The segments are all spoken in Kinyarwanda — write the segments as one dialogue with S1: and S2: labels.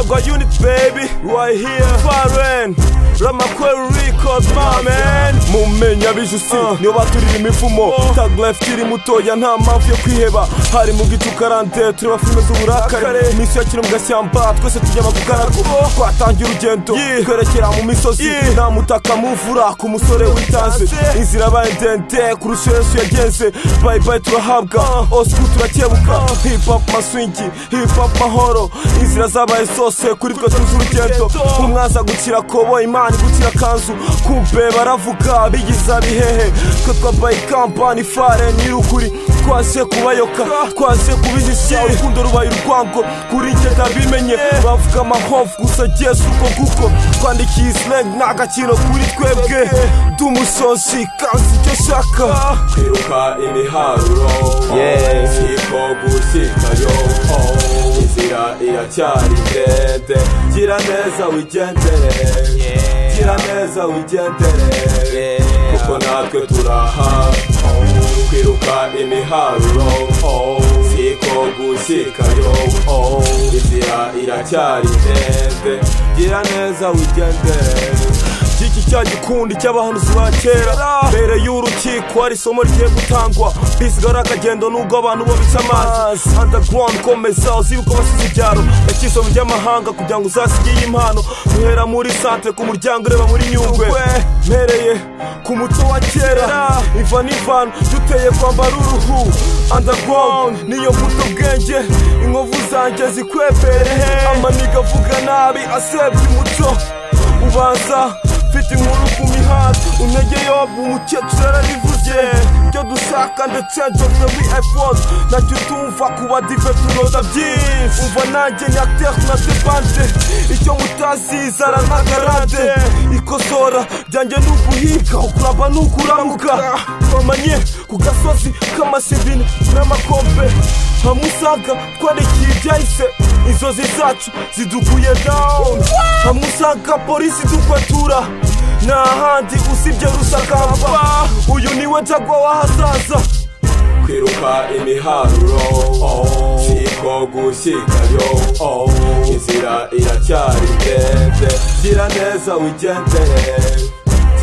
S1: got unit, baby, right here. Foreign, rama kwera records, my man. mumenya bijusi niyo baturirimba imivumo tag life kiri mutoya nta mpamvu yo kwiheba hari mu gicu karante tureba filime z'uburakare iminsi ya kino mu gashyamba twese tujyama ku karago twatangira urugendo twerekera mu misozi nta mutaka muvura ku musore witanze inzira yabaye ndende kurusha yesu yagenze bayi bayi turahabwa osku turakebuka hip hop maswingi hip hop mahoro inzira zabaye zose kuri twe z'urugendo umwaza gukira kobo imana igukira kanzu kumbe baravuga bigiza bihehe ko twabaye kampani fare nirukuri twase kubayoka twase kubijisya urukundo rubaye urwango kuri njye ndabimenye bavuga amahovu gusa jesu uko kuko twandikiye islang ni agaciro kuri twebwe dumusozi kansi icyo shaka
S2: kwiruka imiharuro
S1: Yeah.
S2: siko gushikayo oh, inzira iracyari ndende gira neza wigendere gira neza wigendere kuko natwe turaha oh, kwiruka imiharuro oh, siko gushikayo oh, inzira iracyari ndende gira neza wigendere
S1: iki cya gikundi cy'abahanuzi ba kera mbere y'urukiko hari isomo rigiye gutangwa bisigara akagendo nubwo abantu bo bica amazi underground komeza uzibuka abasize ibyaro yakisomo ry'amahanga kugira ngo uzasigiye impano duhera muri santere ku muryango ureba muri nyungwe mpereye ku muco wa kera iva n'ivana duteye kwambara uruhu underground niyo mbuto bwenge inkovu zanjye zikwepere amaniga avuga nabi asebya umuco ubanza mfite inkuru ku mihanda unege yobu umukecuru yararivuze ibyo dushaka ndetse njomwe muri ipod nacyo tumva kuba dive tunoza byinshi umva nanjye nyatehu na debanje icyo mutazi zara na garante ikosora byanjye ni uguhiga ukuraba ni ukuramuka twamanye ku gasozi k'amasibini n'amakombe hamusanga twarikiye ibyahise inzozi zacu zidukuye down hamwe usanga polisi dukwatura nta handi usibye rusakamba uyu niwe jagwa w'ahazaza
S2: kwiruka imiharuro oh, siko gushikayo oh, inzira iracyari ndende gira neza wigendere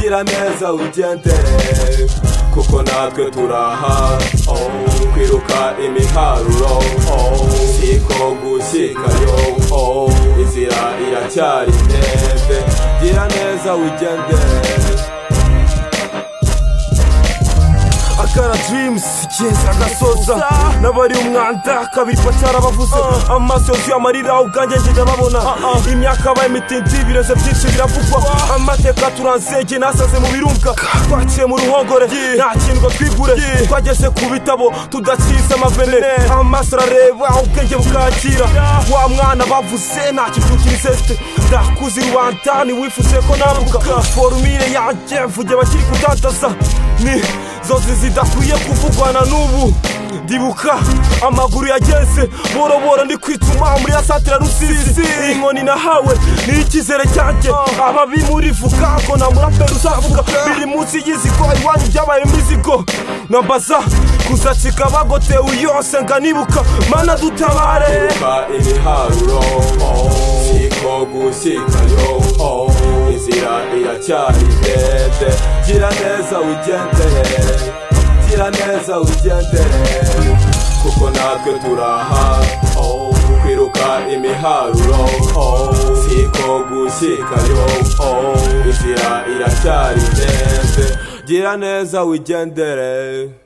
S2: gira neza wigendere kuko natwe turaha oh, kwiruka imiharuro oh, siko gushikayo oh, inzira iracyari ndende gira neza wigendere
S1: akara dreams keza agasoza n'abari umwanda kabiri pacara bavuze amaso yuzuye amarira ubwanjye njye ndababona imyaka yabaye mitindi ibireze byinshi biravugwa amateka turanze njye nasaze mu birunga twaciye mu ruhongore nta kintu ngo twigure twageze ku bitabo tudacize amavene amaso arareba ubwenge bukakira wa mwana bavuze nta kibyukira iseste ndakuze i rwanda ntiwifuze ko nambuka forumire yanjye mvuge bakiri kudandaza ni zose zidakwiye kuvugwana n'ubu ndibuka amaguru yageze boroboro ndi kwituma muri ya santira rusizi inkoni nahawe ni icyizere cyanjye ababi murivuga ko na muraperi uzavuga biri munsi y'izigo iwanyu byabaye imizigo nambaza kuzacika bagotewe yose nkanibuka mana dutabare
S2: Ba ibiharuro oh, siko gushikayo oh, inzira iracyari ndende gira neza wigendere gira neza wigendere kuko natwe turaha oh, kwiruka imiharuro oh, siko gushikayo oh, inzira iracyari ndende gira neza wigendere